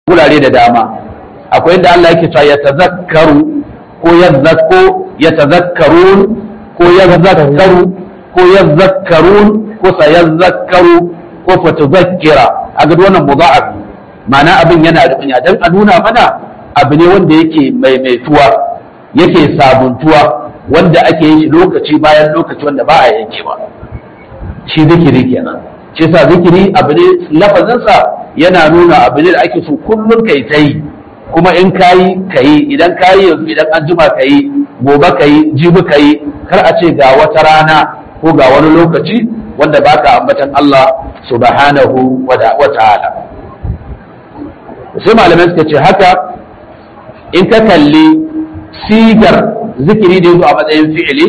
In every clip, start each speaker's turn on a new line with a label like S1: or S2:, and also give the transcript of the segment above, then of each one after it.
S1: wurare da dama akwai inda Allah yake cewa ya tazakkaru ko yazzakko ya tazakkarun ko yazzakkaru ko yazzakkarun ko sayazzakkaru ko fatuzakkira a ga wannan mudha'af ma'ana abin yana da kunya dan a nuna mana abu ne wanda yake maimaituwa yake sabuntuwa wanda ake yin shi lokaci bayan lokaci wanda ba a yankewa shi zikiri kenan shi sa zikiri abu ne lafazinsa yana nuna abu ne da ake so kullum kai ta yi kuma in kayi kayi idan kayi yanzu idan an jima kayi gobe kayi jibi kayi kar a ce ga wata rana ko ga wani lokaci wanda baka ambatan Allah subhanahu wa ta'ala sai malamai suka ce haka in ka kalli sigar zikiri da yazo a matsayin fi'ili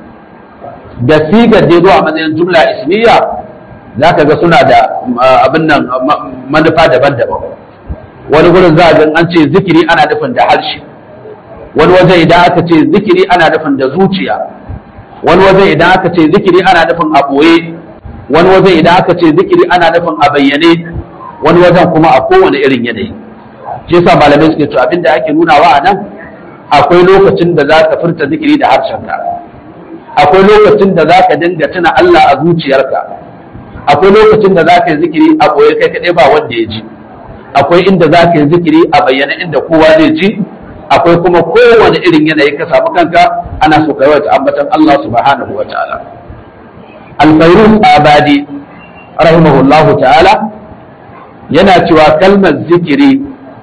S1: da sigar da yazo a matsayin jumla ismiya za ka ga suna da abin nan manufa daban-daban wani gurin za a ga an ce zikiri ana nufin da harshe wani waje idan aka ce zikiri ana nufin da zuciya wani waje idan aka ce zikiri ana nufin a ɓoye wani waje idan aka ce zikiri ana nufin a bayyane wani wajen kuma a kowane irin yanayi shi yasa malamai suke to abin da ake nunawa a nan akwai lokacin da za ka furta zikiri da harshenka akwai lokacin da za ka dinga tuna Allah a zuciyarka akwai lokacin da za ka yi zikiri a ɓoye kai kaɗai ba wanda ya ji akwai inda za ka yi zikiri a bayyana inda kowa zai ji akwai kuma kowane irin yanayi ka samu kanka ana so kai wata ambatan Allah subhanahu wa ta'ala al-fayruz abadi rahimahullahu ta'ala yana cewa kalmar zikiri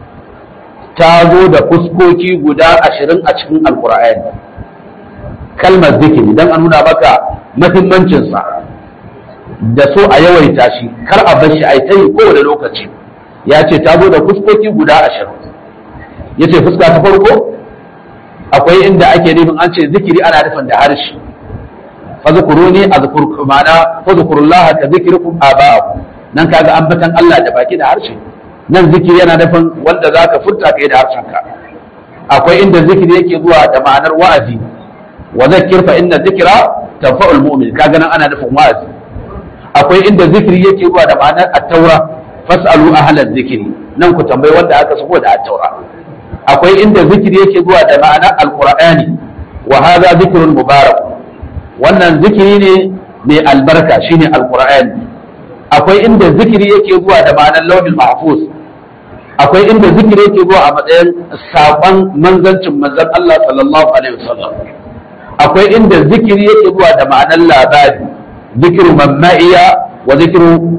S1: ta zo da fuskoki guda ashirin a cikin alkur'ani kalmar zikiri don a nuna maka mahimmancinsa da so a yawaita shi kar a bar shi a ta yi kowane lokaci ya ce ta zo da fuskoki guda ashirin ya ce fuska ta farko akwai inda ake nufin an ce zikiri ana nufin da harshe fazkuruni azkurkum ma'ana fazkurullaha ka zikrikum aba'akum nan kaga ambatan Allah da baki da harshe nan zikiri yana nufin wanda zaka furta kai da harshenka akwai inda zikiri yake zuwa da ma'anar wa'azi wa zakkir fa inna dhikra tanfa'ul mu'min kaga nan ana nufin wa'azi akwai inda zikiri yake zuwa da ma'anar at-taura fas'alu ahlaz zikri nan ku tambayi wanda aka sako da at-taura akwai inda zikiri yake zuwa da ma'anar al-qur'ani wa hadha dhikrun mubarak wannan zikiri ne mai albarka shine al-qur'ani akwai inda zikiri yake zuwa da ma'anar lauhin mahfuz akwai inda zikiri yake zuwa a matsayin saƙon manzancin manzon Allah sallallahu alaihi wasallam akwai inda zikiri yake zuwa da ma'anar labari zikiru man ma'iya wa zikiru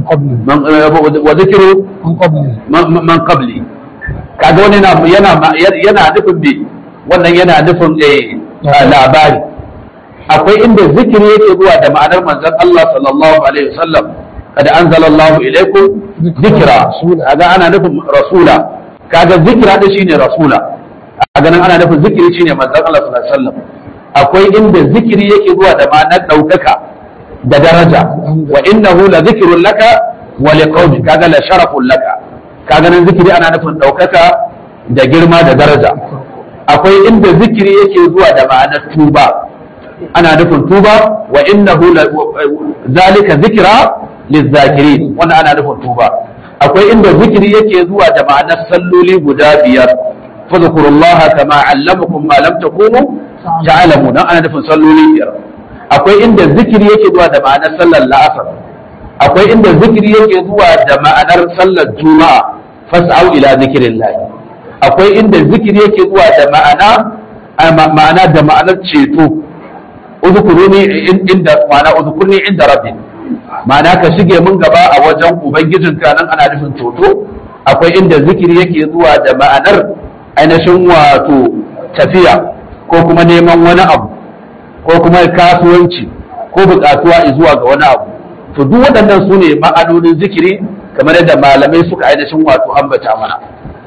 S1: wa zikiru man qabli kaga wani yana yana nufin me wannan yana nufin labari akwai inda zikiri yake zuwa da ma'anar manzon Allah sallallahu alaihi wasallam kada anzalallahu ilaikum zikra kaga ana nufin rasula kaga zikra da shine rasula kaga nan ana nufin zikiri shine manzon Allah sallallahu alaihi wasallam akwai inda zikiri yake zuwa da ma'anar daukaka da daraja wa innahu la zikrun laka wa liqaumi kaga la sharafun laka kaga nan zikiri ana nufin daukaka da girma da daraja akwai inda zikiri yake zuwa da ma'anar tuba ana nufin tuba wa innahu zalika zikra lizzakirin wannan ana nufin tuba akwai inda zikiri yake zuwa da ma'anar salloli guda biyar fadhkurullaha kama allamakum ma lam takunu ta'lamu dan ana nufin salloli biyar akwai inda zikiri yake zuwa da ma'anar sallar la'asar akwai inda zikiri yake zuwa da ma'anar sallar juma'a fas'au ila zikrillah akwai inda zikiri yake zuwa da ma'ana ma'ana da ma'anar ceto udhkuruni inda ma'ana udhkurni inda rabbi ma'ana ka shige mun gaba a wajen ubangijinka nan ana nufin toto akwai inda zikiri yake zuwa da ma'anar ainihin wato tafiya ko kuma neman wani abu ko kuma kasuwanci ko buƙatuwa zuwa ga wani abu to duk waɗannan su ne ma'anonin zikiri kamar yadda malamai suka ainihin wato ambata mana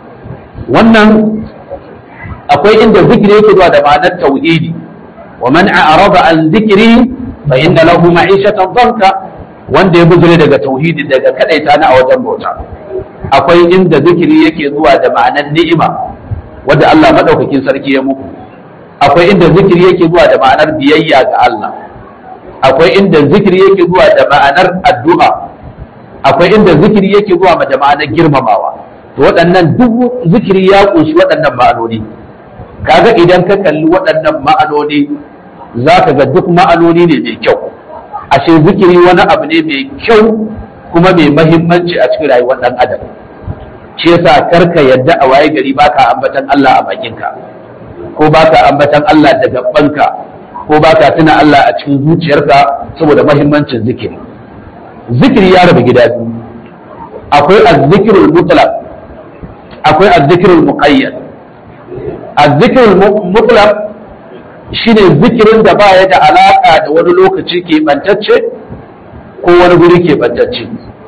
S1: wannan akwai inda zikiri yake zuwa da ma'anar tauhidi wa man a'rada an zikiri fa inna lahu ma'ishatan dhanka wanda ya bujire daga tauhidi daga kadaita na a wajen bauta akwai inda zikiri yake zuwa da ma'anar ni'ima wanda Allah madaukakin sarki ya muku akwai inda zikiri yake zuwa da ma'anar biyayya ga Allah akwai inda zikiri yake zuwa da ma'anar addu'a akwai inda zikiri yake zuwa da ma'anar girmamawa to waɗannan duk zikiri ya ƙunshi waɗannan ma'anoni kaga idan ka kalli waɗannan ma'anoni za ka ga duk ma'anoni ne mai kyau ashe zikiri wani abu ne mai kyau kuma mai mahimmanci a cikin rayuwar ɗan adam shi yasa karka yadda a waye gari baka ambatan Allah a bakinka ko baka ambatan Allah da gabanka ko baka tuna Allah a cikin zuciyarka saboda mahimmancin zikiri zikiri ya rabu gida biyu akwai azzikirul mutlaq akwai azzikirul muqayyad azzikirul mutlaq shine zikirin da baya da alaka da wani lokaci keɓantacce ko wani guri keɓantacce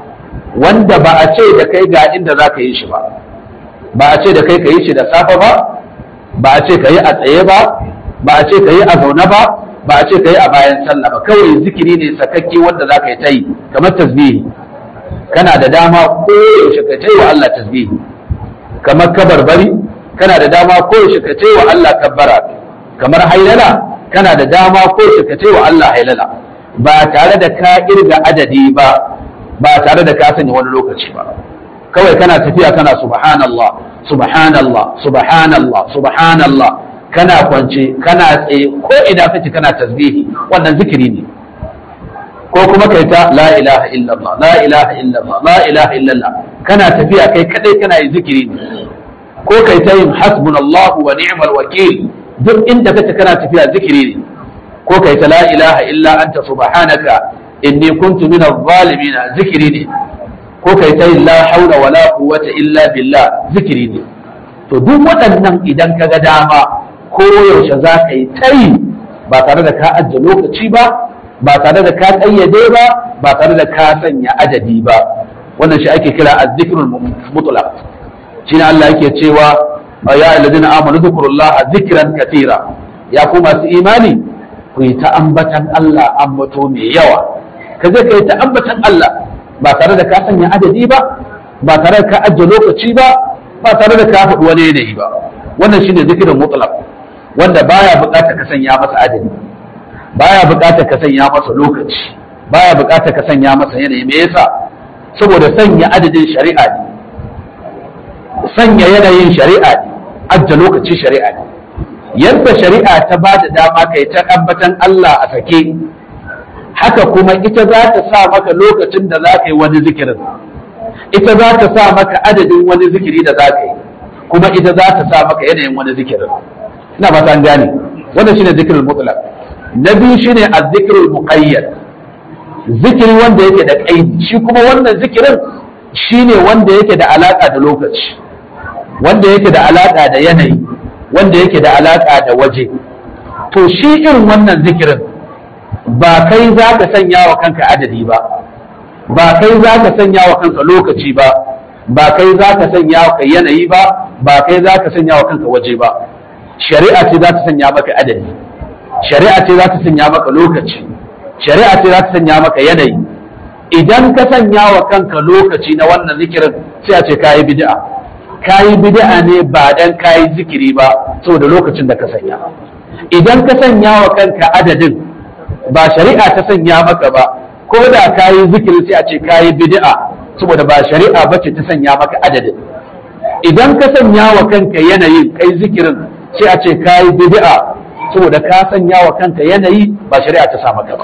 S1: wanda ba a ce da kai ga inda za ka yi shi ba ba a ce da kai ka yi shi da safe ba ba a ce ka yi a tsaye ba ba a ce ka yi a zaune ba ba a ce ka yi a bayan sallah ba kawai zikiri ne sakakke wanda za ka yi ta yi kamar tasbihi kana da dama ko yaushe ka ta yi wa Allah tasbihi kamar kabarbari kana da dama ko yaushe ka ta yi wa Allah kabbara kamar hailala kana da dama ko yaushe ka ta yi wa Allah hailala ba tare da ka irga adadi ba ba tare da ka sanya wani lokaci ba kawai kana tafiya kana subhanallah subhanallah subhanallah subhanallah kana kwance kana tsaye ko ina kace kana tasbihi wannan zikiri ne ko kuma kai ta la ilaha illallah la ilaha illallah la ilaha illallah kana tafiya kai kadai kana yin zikiri ne ko kai ta yin hasbunallahu wa ni'mal wakil duk inda kace kana tafiya zikiri ne ko kai ta la ilaha illa anta subhanaka inni kuntu min adh-dhalimin zikiri ne ko kai ta yin la haula wala quwwata illa billah zikiri ne to duk waɗannan idan ka ga dama ko yaushe za ka yi tayi ba tare da ka ajiye lokaci ba ba tare da ka ƙayyade ba ba tare da ka sanya adadi ba wannan shi ake kira azzikrul mutlaq shine Allah yake cewa ya alladhina amanu dhkurullaha zikran katira ya ku masu imani ku yi ta ambatan Allah ambato mai yawa ka je ka yi ta ambatan Allah ba tare da ka sanya adadi ba ba tare da ka ajiye lokaci ba ba tare da ka faɗi wani yanayi ba wannan shine zikirin mutlaq wanda baya buƙatar ka sanya masa adadi baya buƙatar ka sanya masa lokaci baya buƙatar ka sanya masa yanayi me yasa saboda sanya adadin shari'a ne sanya yanayin shari'a ne ajiye lokaci shari'a ne yadda shari'a ta ba da dama kai ta ambatan Allah a sake haka kuma ita za ta sa maka lokacin da za ka yi wani zikirin ita za ta sa maka adadin wani zikiri da za ka yi kuma ita za ta sa maka yanayin wani zikirin ina ba an gane wannan shine zikirin mutlaq na biyu shine azzikirul muqayyad zikiri wanda yake da kaidi shi kuma wannan zikirin shine wanda yake da alaka da lokaci wanda yake da alaka da yanayi wanda yake da alaka da waje to shi irin wannan zikirin ba kai za ka sanya wa kanka adadi ba ba kai za ka sanya wa kanka lokaci ba ba kai za ka sanya wa yanayi ba ba kai za ka sanya wa kanka waje ba shari'a ce za ta sanya maka adadi shari'a ce za ta sanya maka lokaci shari'a ce za ta sanya maka yanayi idan ka sanya wa kanka lokaci na wannan zikirin sai a ce kayi bid'a kayi bid'a ne ba dan kayi zikiri ba saboda lokacin da ka sanya idan ka sanya wa kanka adadin ba shari'a ta sanya maka ba ko da kayi zikiri sai a ce kayi bid'a saboda ba shari'a bace ta sanya maka adadin idan ka sanya wa kanka yanayin kai zikirin sai a ce kayi bid'a saboda ka sanya wa kanka yanayi ba shari'a ta sa maka ba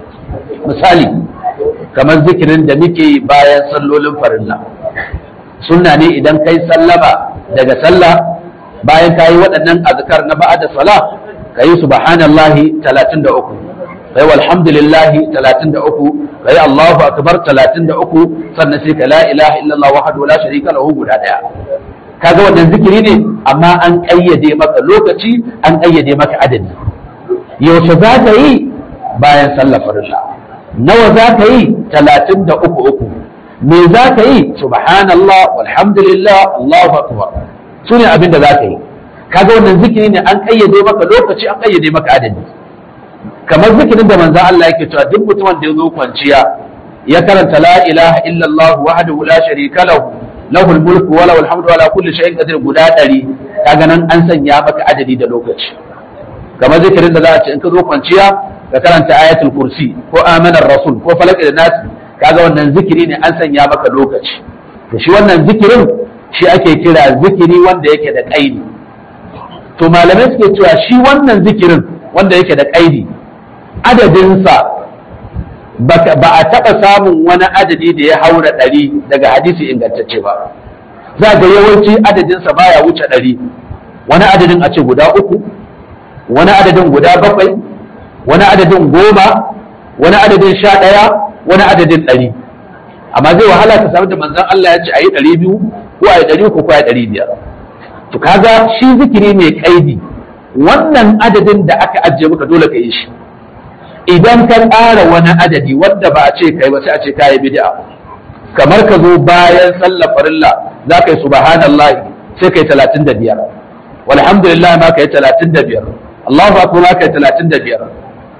S1: misali kamar zikirin da muke yi bayan sallolin farilla sunna ne idan kai sallama daga sallah bayan ka yi waɗannan azkar na ba'da sala ka yi subhanallahi 33 kai walhamdulillahi 33 kai Allahu akbar 33 sannan sai ka la ilaha illallah wahdahu la sharika lahu guda daya kaga wannan zikiri ne amma an kayyade maka lokaci an kayyade maka adadi yaushe za ka yi bayan sallar farilla nawa za ka yi 33 uku me za ka yi subhanallah walhamdulillah Allahu akbar su ne abin da za ka yi kaga wannan zikiri ne an kayyade maka lokaci an kayyade maka adadi kamar zikirin da manzo Allah yake cewa duk mutumin da ya zo kwanciya ya karanta la ilaha illallah wahdahu la sharika lahu lahul mulku wa lahul hamdu wa la kulli shay'in qadir guda ɗari kaga nan an sanya maka adadi da lokaci kamar zikirin da za a ce in ka zo kwanciya ka karanta ayatul kursi ko amanar rasul ko falak da nas kaga wannan zikiri ne an sanya maka lokaci to shi wannan zikirin shi ake kira zikiri wanda yake da ƙaidi to malamai suke cewa shi wannan zikirin wanda yake da ƙaidi adadinsa ba a taɓa samun wani adadi da ya haura ɗari daga hadisi ingantacce ba za ga yawanci adadinsa baya wuce ɗari wani adadin a ce guda uku wani adadin guda bakwai wani adadin goma wani adadin sha ɗaya wani adadin ɗari amma zai wahala ka samu da manzon Allah ya ce a yi ɗari biyu ko a yi ɗari uku ko a yi ɗari biyar to kaga shi zikiri mai kaidi wannan adadin da aka ajiye maka dole ka yi shi idan ka ƙara wani adadi wanda ba a ce kai ba sai a ce ka yi bid'a kamar ka zo bayan sallar farilla za ka yi subhanallah sai ka yi talatin da biyar walhamdulillah ma ka yi talatin da biyar Allahu akbar ma ka yi talatin da biyar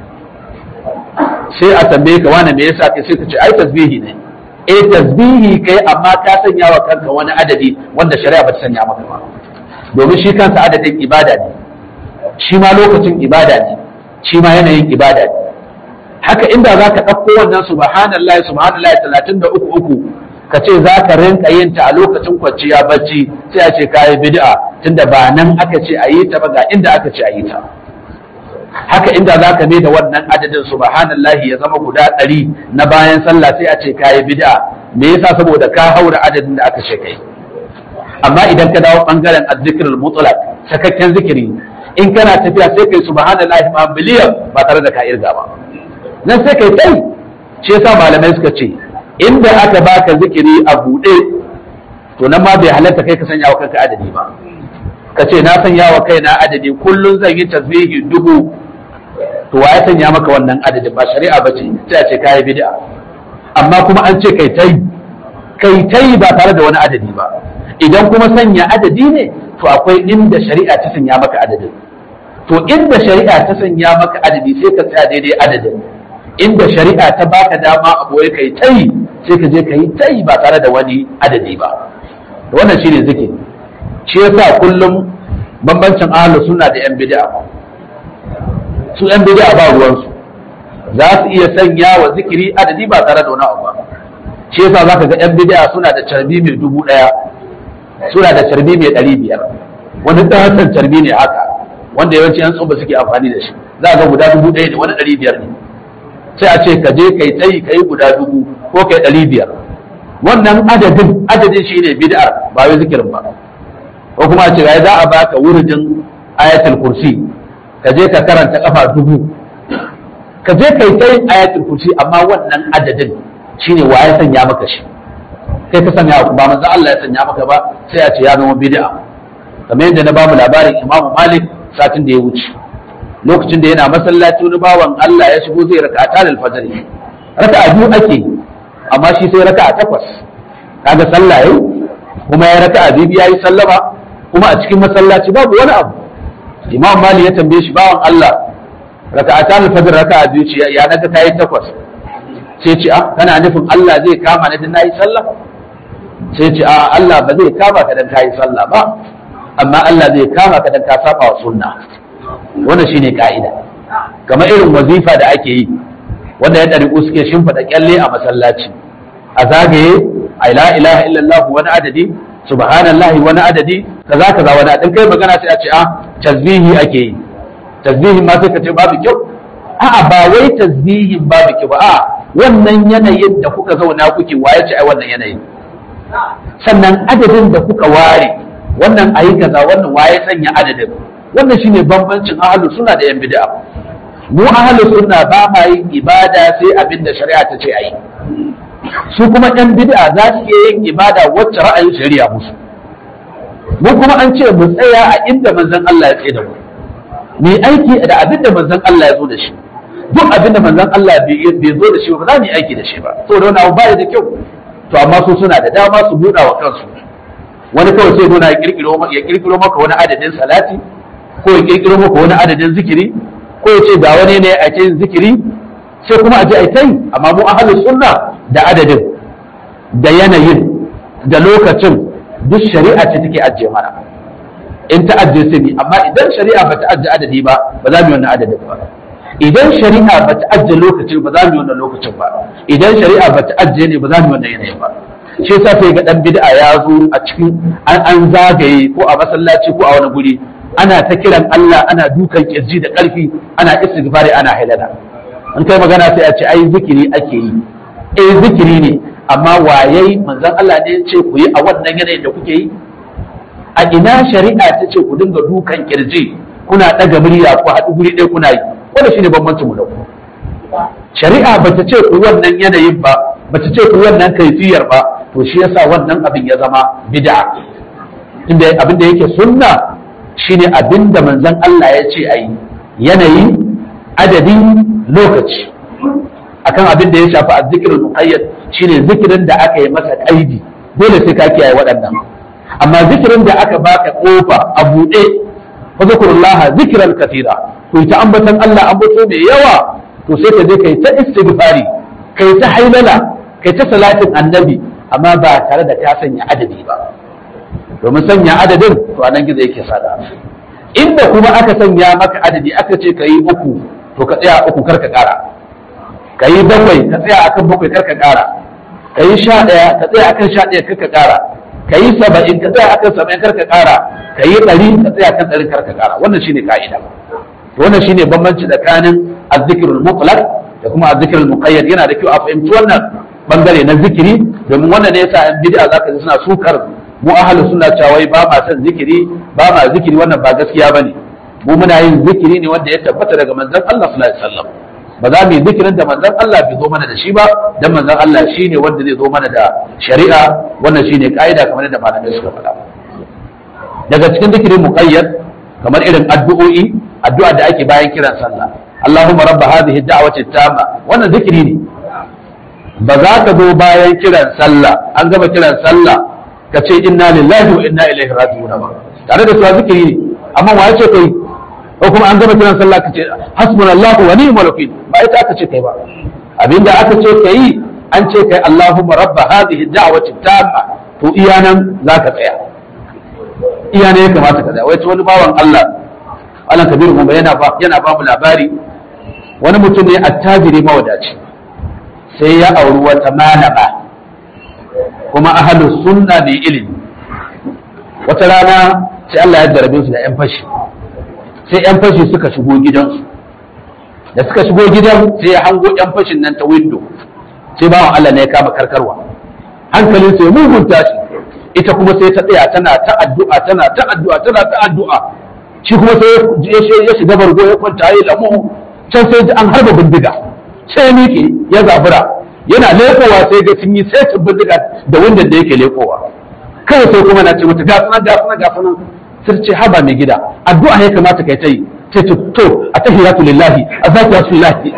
S1: sai a tambaye ka wani me yasa kai sai ka ce ai tasbihi ne eh tasbihi kai amma ka sanya wa kanka wani adadi wanda shari'a ba ta sanya maka ba domin shi kansa adadin ibada ne shi ma lokacin ibada ne shi ma yanayin ibada ne haka inda za ka ɗauko wannan subhanallah subhanallah talatin da uku uku ka ce za ka rinka yin ta a lokacin kwanciya bacci sai a ce ka yi bid'a tunda ba nan aka ce a yi ta ba ga inda aka ce a yi ta haka inda za ka mai da wannan adadin subhanallahi ya zama guda ɗari na bayan sallah sai a ce ka yi bid'a me yasa saboda ka haura adadin da aka ce kai amma idan ka dawo bangaren azzikirul mutlaq sakakken zikiri in kana tafiya sai kai subhanallahi ma biliyan ba tare da ka irga ba nan sai kai kai shi yasa malamai suka ce inda aka baka zikiri a buɗe to nan ma bai halatta kai ka sanya wa kanka adadi ba ka ce na sanya wa kaina adadi kullum zan yi tasbihi dubu to wa ya sanya maka wannan adadin ba shari'a ba ce sai a ce kayi bid'a amma kuma an ce kai tai kai tai ba tare da wani adadi ba idan kuma sanya adadi ne to akwai inda shari'a ta sanya maka adadin to inda shari'a ta sanya maka adadi sai ka tsaya daidai adadin inda shari'a ta baka dama a boye kai tai sai ka je kai tai ba tare da wani adadi ba wannan shine zikiri shi yasa kullum bambancin ahlus sunna da yan bid'a su yan bid'a ba ruwansu za su iya sanya wa zikiri adadi ba tare da wani abu ba shi yasa zaka ga yan bid'a suna da carbi mai dubu daya suna da carbi mai ɗari biyar wani ɗan carbi ne haka wanda yawanci yan tsoba suke amfani da shi za ga guda dubu ɗaya ne wani ɗari biyar ne sai a ce ka je kai tsayi kai guda dubu ko kai ɗari biyar wannan adadin adadin shi ne bid'ar ba wai zikirin ba ko kuma a ce ga za a baka wuridin ayatul kursi ka je ka karanta kafa dubu ka je kai kai ayatul kursi amma wannan adadin shine wa ya sanya maka shi kai ka sanya ba manzo Allah ya sanya maka ba sai a ce ya zama bid'a kamar yadda na bamu labarin Imam Malik satin da ya wuce lokacin da yana masallaci wani bawan Allah ya shigo zai raka'a ta fajr raka'a biyu ake amma shi sai raka'a takwas kaga sallah yau kuma ya raka'a biyu yayi sallama kuma a cikin masallaci babu wani abu Imam Malik ya tambaye shi bawan Allah raka'a ta fajr raka'a biyu ce ya naga kai takwas sai ce a kana nufin Allah zai kama ni dan nayi sallah sai ce a Allah ba zai kama ka dan kayi sallah ba amma Allah zai kama ka dan ka saba wa sunna wannan shine ka'ida kamar irin wazifa da ake yi wanda ya dariku suke shimfida kyalle a masallaci a zagaye a la ilaha illallah wani adadi subhanallahi wani adadi kaza kaza wani adadi kai magana sai a ce a tasbihi ake yi tasbihin ma sai ka ce babu kyau a'a ba wai tasbihin babu kyau ba a'a wannan yanayin da kuka zauna kuke waye ce ai wannan yanayin sannan adadin da kuka ware wannan ayi kaza wannan waye sanya adadin wannan shine bambancin ahlus sunna da yan bid'a mu ahlus sunna ba ma yin ibada sai abin da shari'a ta ce ayi su kuma yan bid'a za su iya yin ibada wacce ra'ayin shari'a musu mu kuma an ce mu tsaya a inda manzon Allah ya tsaye da mu mu aiki da abin da manzon Allah ya zo da shi duk abin da manzon Allah bai zo da shi ba za mu yi aiki da shi ba saboda wani abu ba da kyau to amma su suna da dama su buɗa wa kansu wani kawai sai nuna ya kirkiro maka wani adadin salati ko ya kirkiro maka wani adadin zikiri ko ya ce ga wani ne a cikin zikiri sai kuma a je a yi tai amma mu ahlus sunna da adadin da yanayin da lokacin duk shari'a ce take ajiye mana in ta ajiye sai amma idan shari'a ba ta ajiye adadi ba ba za mu yi wannan adadin ba idan shari'a ba ta ajiye lokacin ba za mu yi wannan lokacin ba idan shari'a ba ta ajiye ne ba za mu yi wannan yanayin ba shi yasa sai ga dan bid'a ya zo a cikin an an zagaye ko a masallaci ko a wani guri ana ta kiran Allah ana dukan kirji da ƙarfi ana istighfari ana halala in kai magana sai a ce ai zikiri ake yi eh zikiri ne amma waye manzon Allah ne ya ce ku yi a wannan yanayin da kuke yi a ina shari'a ta ce ku dinga dukan kirji kuna ɗaga murya ku haɗu guri ɗaya kuna yi wanda shine bambancin mu da ku shari'a bata ce ku wannan yanayin ba bata ce ku wannan kaifiyar ba to shi yasa wannan abin ya zama bid'a inda abin da yake sunna shine abin da manzon Allah ya ce ayi yanayi adadi lokaci akan abin da ya shafi azzikirul muqayyad shine zikirin da aka yi masa kaidi dole sai ka kiyaye waɗannan amma zikirin da aka baka kofa a buɗe fa zikrullaha zikran katira to ta ambatan Allah ambato mai yawa to sai ka je kai ta istighfari kai ta hailala kai ta salatin annabi amma ba tare da ka sanya adadi ba domin sanya adadin to anan gizo yake sada inda kuma aka sanya maka adadi aka ce ka yi uku to ka tsaya uku kar ka kara ka yi bakwai ka tsaya akan bakwai kar ka kara ka yi sha ɗaya ka tsaya akan sha ɗaya kar ka kara ka yi saba'in ka tsaya akan saba'in kar ka kara ka yi ɗari ka tsaya akan ɗari kar ka kara wannan shine ka'ida wannan shine bambanci tsakanin azzikirul mutlaq da kuma azzikirul muqayyad yana da kyau a fahimci wannan bangare na zikiri domin wannan ne yasa an bid'a zaka ji suna sukar mu ahlus sunna cewa ba ma son zikiri ba ma zikiri wannan ba gaskiya bane mu muna yin zikiri ne wanda ya tabbata daga manzon Allah sallallahu alaihi wasallam ba za mu yi zikirin da manzon Allah bai zo mana da shi ba dan manzon Allah shine wanda zai zo mana da shari'a wannan shine kaida kamar da malamai suka faɗa daga cikin zikirin muqayyad kamar irin addu'o'i addu'a da ake bayan kiran sallah Allahumma rabba hadhihi da'wati tamma wannan zikiri ne ba za ka zo bayan kiran sallah an gama kiran sallah ka ce inna lillahi wa inna ilaihi raji'un ba tare da cewa zikiri ne amma wa ce kai ko kuma an gama kiran sallah ka ce hasbunallahu wa ni'mal wakil ba ita aka ce kai ba abinda aka ce kai an ce kai Allahumma rabba hadhihi da'wati tamma to iya nan zaka tsaya iya ne ya kamata ka tsaya wai wani bawan Allah Allah kabiru kuma yana ba yana ba mu labari wani mutum ne attajiri mawadaci sai ya auri wata malama kuma ahalus sunna mai ilimi wata rana sai Allah ya jarabe su da yan fashi sai yan fashi suka shigo gidansu da suka shigo gidan sai ya hango yan fashin nan ta window sai bawan Allah ne ya kama karkarwa hankalin sai mugun tashi ita kuma sai ta tsaya tana ta addu'a tana ta addu'a tana ta addu'a shi kuma sai ya shiga bargo ya kwanta ya lamu can sai an harba bindiga sai ya miƙe ya zabura yana lekowa sai ga sun yi sai su bindiga da wanda da yake lekowa kawai sai kuma na ce mata gasuna gasuna gasuna sai ce haba mai gida addu'a ya kamata kai ta yi sai ce to a tahiyatu lillahi a zakiyatu lillahi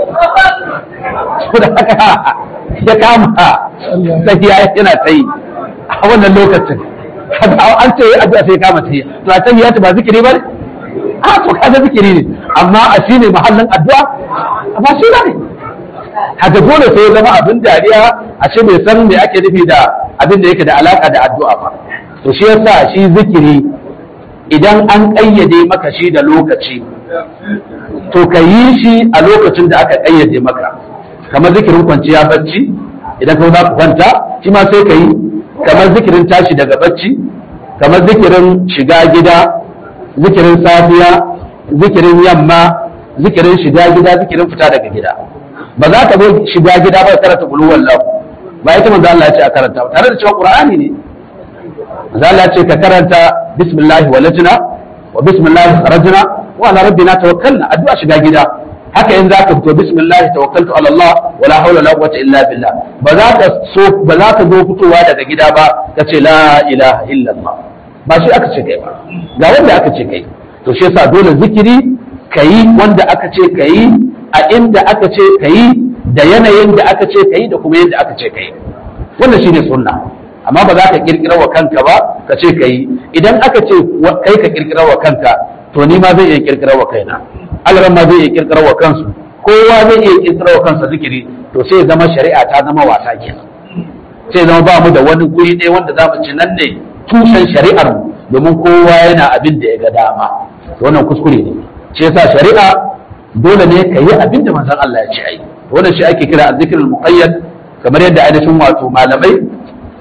S1: da haka ya kama tahiya yana ta yi a wannan lokacin an ce addu'a sai ya kama tahiya to a tahiyatu ba zikiri ba ne a to kaga zikiri ne amma a shine mahallin addu'a ba shi ba ne haka dole sai ya zama abin dariya a ce bai san me ake nufi da abin da yake da alaka da addu'a ba to shi yasa shi zikiri idan an ƙayyade maka shi da lokaci to ka yi shi a lokacin da aka ƙayyade maka kamar zikirin kwanciya bacci idan ka za ku kwanta shi ma sai ka yi kamar zikirin tashi daga bacci kamar zikirin shiga gida zikirin safiya zikirin yamma zikirin shiga gida zikirin fita daga gida ba za ka zo shiga gida ba karanta bulu wallahu ba ita manzo Allah ya ce a karanta tare da cewa Qur'ani ne manzo Allah ya ce ka karanta bismillah walajna wa bismillah kharajna wa ala rabbina tawakkalna addu'a shiga gida haka in zaka fito bismillah tawakkaltu ala Allah wala hawla wala quwwata illa billah ba za ka so ba za ka zo fitowa daga gida ba ka ce la ilaha illallah ba shi aka ce kai ba ga wanda aka ce kai to shi yasa dole zikiri kayi wanda aka ce kayi a inda aka ce ka yi da yanayin da aka ce ka yi da kuma yadda aka ce ka yi wannan shi ne sunna amma ba za ka kirkira wa kanka ba ka ce ka yi idan aka ce kai ka kirkira wa kanka to ni ma zai iya kirkira wa kaina alaran ma zai iya kirkira wa kansu kowa zai iya kirkira wa kansa zikiri to sai zama shari'a ta zama wasa kenan sai zama ba mu da wani guri ɗaya wanda za mu ci nan ne tushen shari'ar mu domin kowa yana abin da ya ga dama wannan kuskure ne shi yasa shari'a dole ne ka yi abin da manzon Allah ya ce ai wannan shi ake kira azzikirul muqayyad kamar yadda ainihin wato malamai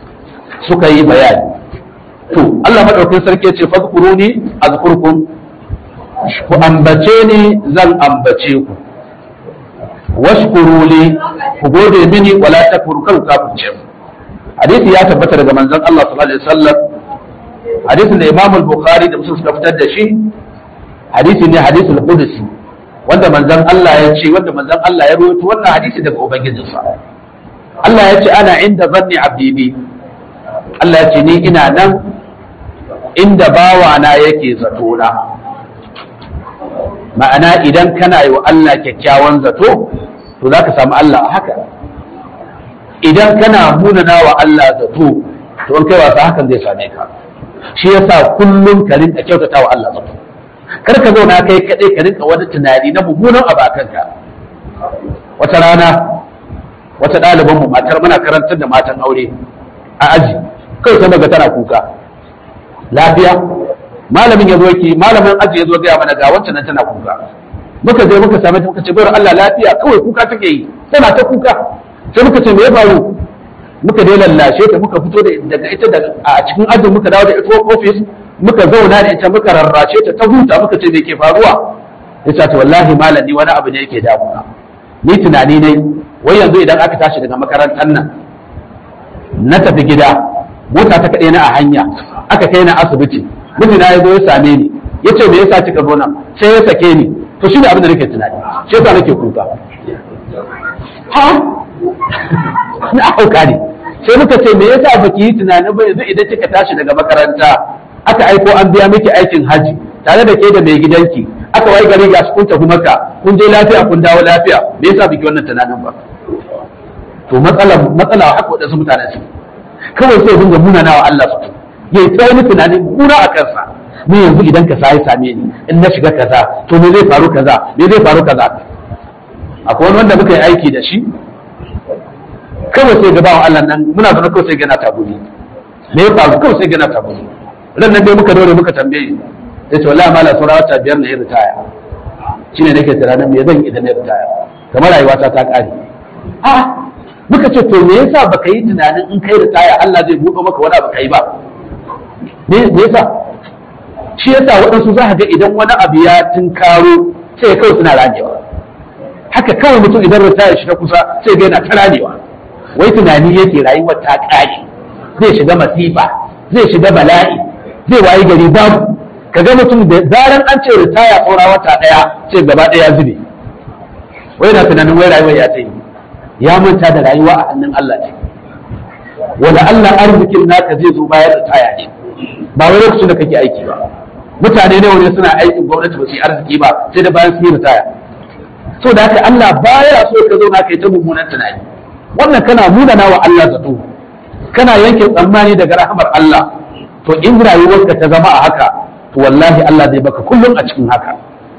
S1: suka yi bayani to Allah madaukakin sarki ya ce fadkuruni azkurkum ku ambace ni zan ambace ku washkuru li ku gode mini wala takfuru kan kafirce mu hadisi ya tabbata daga manzon Allah sallallahu alaihi wasallam hadisin da Imam al-Bukhari da Muslim suka fitar da shi hadisi ne hadisul qudsi wanda manzon Allah ya ce wanda manzon Allah ya rawaito wannan hadisi daga ubangijinsa Allah ya ce ana inda zanni abdi bi Allah ya ce ni ina nan inda bawana yake zato na ma'ana idan kana yi wa Allah kyakkyawan zato to za ka samu Allah a haka idan kana munana wa Allah zato to in kai wasa hakan zai same ka shi yasa kullum ka rinka kyautata wa Allah zato kar ka zauna kai kaɗai ka rinka wani tunani na mummunan abu a kanka wata rana wata ɗaliban mu matar muna karantar da matan aure a aji kai sai daga tana kuka lafiya malamin ya zo yake malamin aji ya zo gaya mana ga wancan nan tana kuka muka je muka same ta muka ce bayar Allah lafiya kawai kuka take yi tana ta kuka sai muka ce me ya faru muka dai lallashe ta muka fito da daga ita da a cikin ajin muka dawo da ita office muka zauna da ita muka rarrashe ta ta huta muka ce me ke faruwa ya ce wallahi malam ni wani abu ne yake damuna ni tunani ne wai yanzu idan aka tashi daga makarantar nan na tafi gida mota ta kaɗai na a hanya aka kai na asibiti mijina ya zo ya same ni ya ce me yasa kika zo nan sai ya sake ni to shi ne abin da nake tunani shi yasa nake kuka ha na hauka ne sai muka ce me yasa baki yi tunanin ba yanzu idan kika tashi daga makaranta aka aiko an biya miki aikin haji tare da ke da mai gidanki aka wai gari ga kun tafi maka kun je lafiya kun dawo lafiya me yasa biki wannan tunanin ba to matsala matsala haka wadansu mutane su kawai sai dinga munana wa Allah su yayi ta wani tunani muna a kansa ni yanzu idan ka sai same ni in na shiga kaza to me zai faru kaza me zai faru kaza akwai wani wanda muka yi aiki da shi kawai sai ga bawan Allah nan muna zaune kawai sai gana tabuni me ya faru kawai sai gana tabuni ran nan dai muka dore muka tambaye ya ce wallahi mala saura wata biyar na yi ritaya shine nake tunanin me zan idan na ritaya kamar rayuwata ta kare a muka ce to me yasa baka yi tunanin in kai ritaya Allah zai buɗe maka wani abu kai ba me yasa shi yasa waɗansu za ka ga idan wani abu ya tunkaro sai kawai suna ranewa haka kawai mutum idan ritaya shi ta kusa sai ga yana ta ranewa wai tunani yake rayuwar ta ƙare zai shiga masifa zai shiga bala'i zai wayi gari babu kaga mutum da zaran an ce ritaya saura wata ɗaya sai gaba ɗaya zube wai na tunanin wai rayuwar ya ta yi ya manta da rayuwa a hannun Allah ce wanda Allah arzikin naka zai zo bayan ritaya ne ba wai lokacin da kake aiki ba mutane ne wani suna aikin gwamnati ba su yi arziki ba sai da bayan su yi ritaya so da haka Allah baya so ka zauna kai ta mummunan tunani wannan kana munana wa Allah zato kana yanke tsammani daga rahamar Allah to in rayuwarka ta zama a haka to wallahi Allah zai baka kullum a cikin haka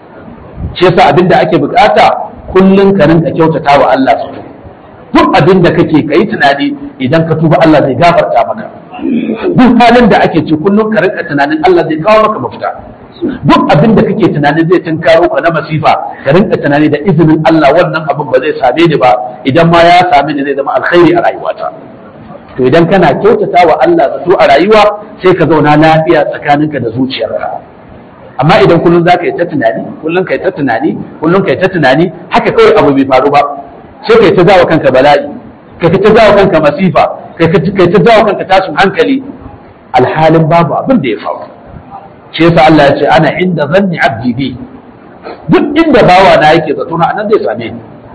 S1: shi yasa abin da ake bukata kullum ka rinka kyautata wa Allah zato duk abin da kake kai tunani idan ka tuba Allah zai gafarta maka duk halin da ake ci kullum ka rinka tunanin Allah zai kawo maka mafita duk abin da kake tunanin zai tunkaro ka na masifa ka rinka tunani da izinin Allah wannan abin ba zai same ni ba idan ma ya same ni zai zama alkhairi a rayuwata to idan kana kyautata wa Allah zato a rayuwa sai ka zauna lafiya tsakaninka da zuciyarka amma idan kullum za ka yi ta tunani kullum ka yi ta tunani kullum ka yi ta tunani haka kawai abu bai faru ba sai ka yi ta jawo kanka bala'i ka ta jawo kanka masifa ka yi ta jawo kanka tashin hankali alhalin babu abin da ya faru shi yasa Allah ya ce ana inda zanni abdi bi duk inda bawa na yake zato na anan zai same ni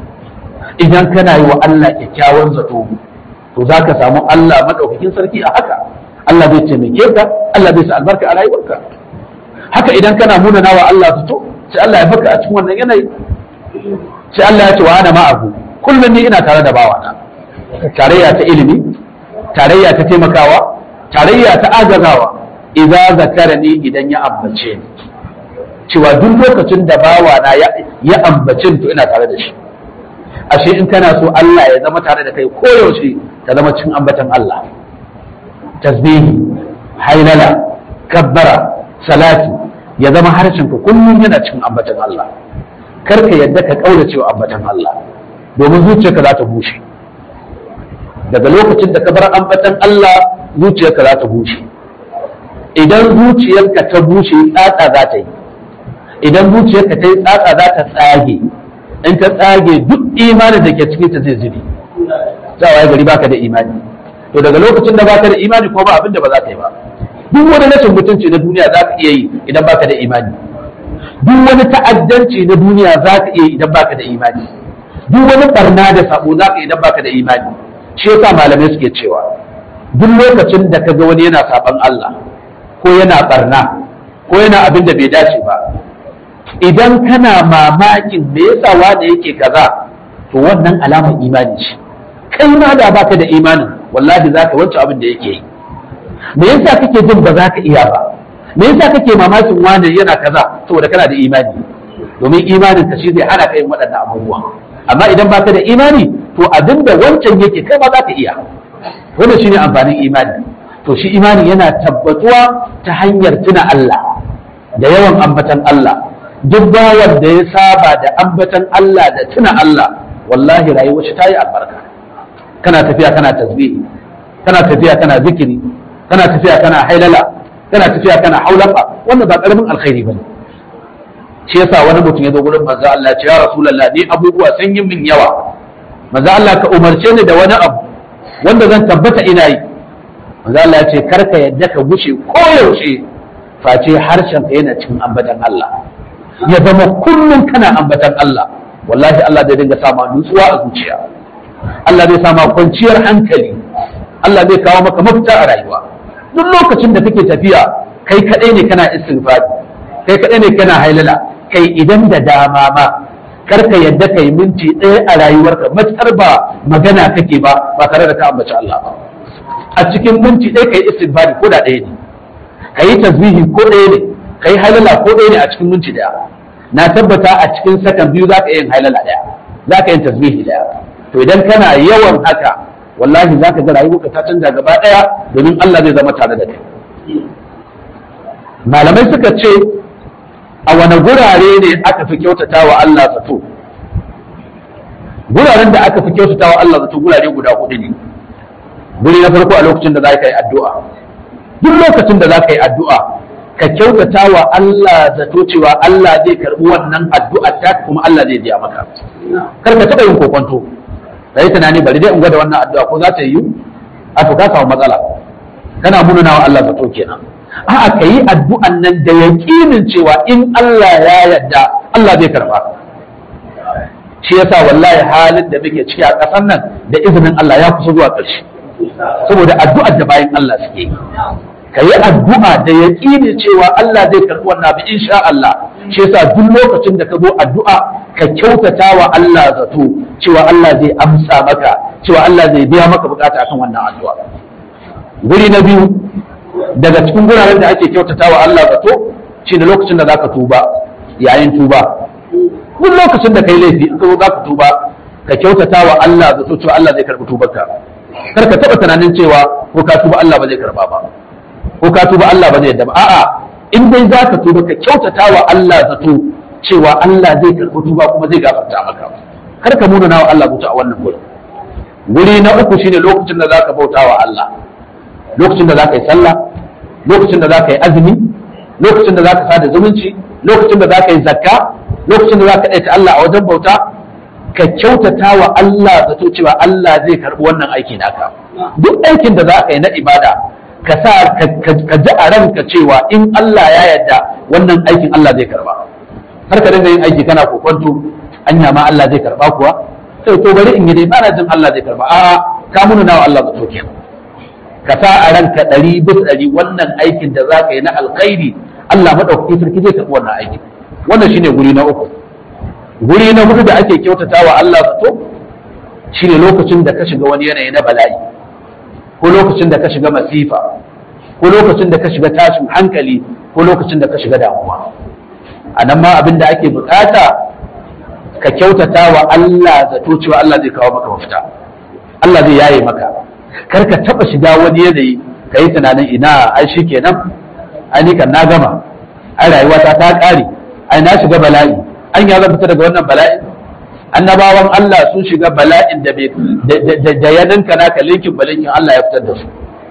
S1: idan kana yi wa Allah kyakkyawan zato to za ka samu Allah madaukakin sarki a haka Allah zai taimake ka Allah zai sa albarka a rayuwarka haka idan kana munana wa Allah zato sai Allah ya baka a cikin wannan yanayi sai Allah ya ce wa ana ma'ahu kullum ni ina tare da bawana tarayya ta ilimi tarayya ta taimakawa tarayya ta agazawa idza zakarani idan ya ambace ni cewa duk lokacin da bawana ya ambace to ina tare da shi ashe in kana so Allah ya zama tare da kai koyaushe ta zama cin ambatan Allah tasbihi hailala kabbara salati ya zama harshen ka kullum yana cikin ambatan Allah kar ka yadda ka kaura cewa ambatan Allah domin zuciyarka za ta bushe daga lokacin da ka bar ambatan Allah zuciyarka za ta bushe idan zuciyarka ta bushe tsatsa za ta yi idan zuciyarka ta yi tsatsa za ta tsage in ta tsage duk imanin da ke cikin ta zai zube za a gari baka da imani to daga lokacin da baka da imani ko ba abin da ba za ka yi ba duk wani rashin mutunci na duniya za ka iya yi idan baka da imani duk wani ta'addanci na duniya za ka iya yi idan baka da imani duk wani barna da sabo za ka yi idan baka da imani shi yasa malamai suke cewa duk lokacin da kaga wani yana saban Allah ko yana barna ko yana abin da bai dace ba idan kana mamakin me yasa wanda yake kaza to wannan alamar imani ce kai ma da baka da imanin wallahi zaka wancan abin da yake yi me yasa kake jin ba za ka iya ba me yasa kake mamakin wani yana kaza saboda kana da imani domin imanin ka shi zai hana ka yin waɗannan abubuwa amma idan baka da imani to abin da wancan yake kai ma za ka iya wannan shine amfanin imani to shi imani yana tabbatuwa ta hanyar tuna Allah da yawan ambatan Allah duk bawan da ya saba da ambatan Allah da tuna Allah wallahi rayuwar shi ta yi albarka kana tafiya kana tasbihi kana tafiya kana zikiri kana tafiya kana hailala kana tafiya kana haulafa wannan ba karamin alkhairi bane shi yasa wani mutum ya zo gurin manzo Allah ya ce ya rasulullah ni abubuwa sun yi min yawa manzo Allah ka umarce ni da wani abu wanda zan tabbata ina yi manzo Allah ya ce karka yadda ka gushe koyaushe face harshen ka yana cikin ambatan Allah ya zama kullum kana ambatan Allah wallahi Allah zai dinga sama nutsuwa a zuciya Allah zai sama kwanciyar hankali Allah zai kawo maka mafita a rayuwa duk lokacin da kake tafiya kai kadai ne kana istighfar kai kadai ne kana hailala kai idan da dama ma karka yadda kai minti ɗaya a rayuwarka matsar ba magana kake ba ba tare da ka ambaci Allah ba a cikin minti ɗaya kai istighfar ko da ɗaya ne kai tasbihi ko ɗaya ne kai halala ko ɗaya ne a cikin minti ɗaya na tabbata a cikin sakan biyu za ka yin halala ɗaya za ka yin tasbihi ɗaya to idan kana yawan haka wallahi za ka ga rayuwarka ta canza gaba ɗaya domin Allah zai zama tare da kai malamai suka ce a wane gurare ne aka fi kyautata wa Allah zato guraren da aka fi kyautata wa Allah zato gurare guda hudu ne guri na farko a lokacin da za ka yi addu'a duk lokacin da za ka yi addu'a ka kyautata wa Allah zato cewa Allah zai karbi wannan addu'a ta kuma Allah zai biya maka kar ka taɓa yin kokonto sai tunani bari dai in gwada wannan addu'a ko za ta yi a to ka samu matsala kana munana wa Allah zato kenan a'a ka yi addu'an nan da yaƙinin cewa in Allah ya yarda Allah zai karba shi yasa wallahi halin da muke ciki a ƙasar nan da izinin Allah ya kusa zuwa ƙarshe saboda addu'ar da bayan Allah suke yi ka yi addu'a da yaƙini cewa Allah zai karɓi wannan abu insha Allah shi yasa duk lokacin da ka zo addu'a ka kyautata wa Allah zato cewa Allah zai amsa maka cewa Allah zai biya maka bukata akan wannan addu'a guri na biyu daga cikin guraren da ake kyautata wa Allah zato shine lokacin da zaka tuba yayin tuba duk lokacin da kai laifi in ka zo zaka tuba ka kyautata wa Allah zato cewa Allah zai karɓi tubarka kar ka taɓa tunanin cewa ko ka tuba Allah ba zai karɓa ba ko ka tuba Allah ba zai yadda ba a'a in dai za ka tuba ka kyautata wa Allah zato cewa Allah zai karɓi tuba kuma zai gafarta maka kar ka nuna wa Allah bauta a wannan gurin guri na uku shine lokacin da za ka bauta wa Allah lokacin da za ka yi sallah lokacin da za ka yi azumi lokacin da za ka sada zumunci lokacin da za ka yi zakka lokacin da za ka ɗaita Allah a wajen bauta ka kyautata wa Allah zato cewa Allah zai karɓi wannan aiki naka duk aikin da za ka yi na ibada ka sa ka ji a ranka cewa in Allah ya yarda wannan aikin Allah zai karba har ka dinga yin aiki kana kokonto anya ma Allah zai karba kuwa sai to bari in yi dai bana jin Allah zai karba a ka muna nawa Allah zato kenan ka sa a ranka ɗari bis ɗari wannan aikin da za ka yi na alkhairi Allah maɗaukaki sarki zai karɓi wannan aikin wannan shine guri na uku guri na hudu da ake kyautata wa Allah zato shine lokacin da ka shiga wani yanayi na bala'i ko lokacin da ka shiga masifa ko lokacin da ka shiga tashin hankali ko lokacin da ka shiga damuwa a nan ma abin da ake bukata ka kyautata wa Allah zato cewa Allah zai kawo maka mafita Allah zai yaye maka kar ka taba shiga wani yanayi ka yi tunanin ina ai shi kenan ai ni kan na gama ai rayuwata ta kare ai na shiga bala'i an ya zan fita daga wannan bala'i annabawan Allah sun shiga bala'in da da ya ninka naka linkin balinkin Allah ya fitar da su